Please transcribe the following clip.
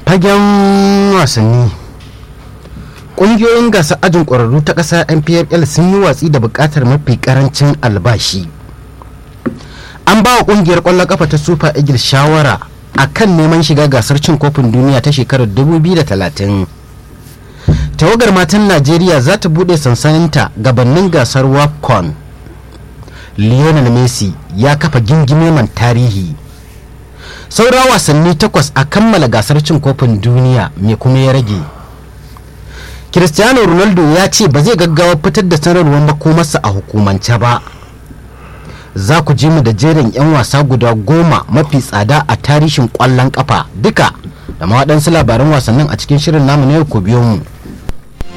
fagen wasanni ƙungiyoyin gasa ajin ƙwararru ta ƙasa npfl sun yi watsi da buƙatar mafi ƙarancin albashi an ba wa ƙungiyar ƙwallon ƙafa ta super eagles shawara a kan neman shiga gasar cin kofin duniya ta shekarar 2030 tawagar matan najeriya za ta buɗe sansaninta gabanin gasar wapcon lionel messi ya kafa gingimeman tarihi saura wasanni takwas a kammala gasar cin kofin duniya mai kuma ya rage cristiano ronaldo ya ce ba zai gaggawa fitar da sanarwar makomarsa a hukumance ba za ku ji mu da jerin 'yan wasa guda goma mafi tsada a tarihin kwallon kafa duka da ma waɗansu labaran wasannin a cikin shirin namu na yau ku biyo mu